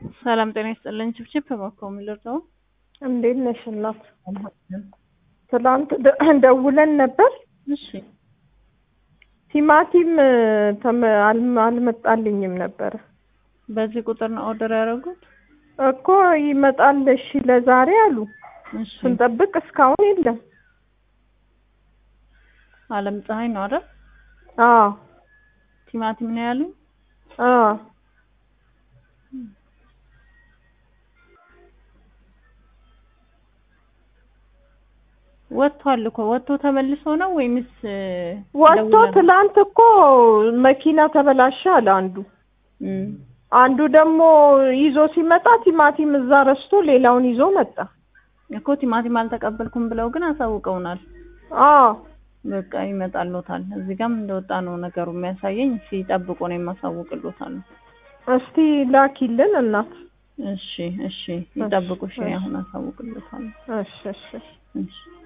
ሰላም ጤና ይስጥልኝ። ችብችብ እባክዎ የሚልርጠው እንዴት ነሽ እናት? ትላንት ደ- ደውለን ነበር። እሺ ቲማቲም ተመ- አልመ- አልመጣልኝም ነበረ በዚህ ቁጥር ነው ኦርደር ያደረጉት? እኮ ይመጣል እሺ ለዛሬ አሉ። እሺ ስንጠብቅ እስካሁን የለም። አለም ፀሐይ ነው አይደል? አዎ ቲማቲም ነው ያሉኝ። አዎ ወጥቷል እኮ ወጥቶ ተመልሶ ነው ወይምስ ወጥቶ ደውለን? ትላንት እኮ መኪና ተበላሸ አለ አንዱ። እም፣ አንዱ ደግሞ ይዞ ሲመጣ ቲማቲም እዛ ረስቶ ሌላውን ይዞ መጣ። እኮ ቲማቲም አልተቀበልኩም ብለው ግን አሳውቀውናል። አዎ በቃ ይመጣልዎታል። እዚህ ጋርም እንደወጣ ነው ነገሩ የሚያሳየኝ። ሲጠብቁ ነው የማሳውቅልዎታል። እስቲ ላኪልን እናት። እሺ እሺ፣ ይጠብቁ። እሺ አሁን አሳውቅልዎታል። እሺ እሺ እሺ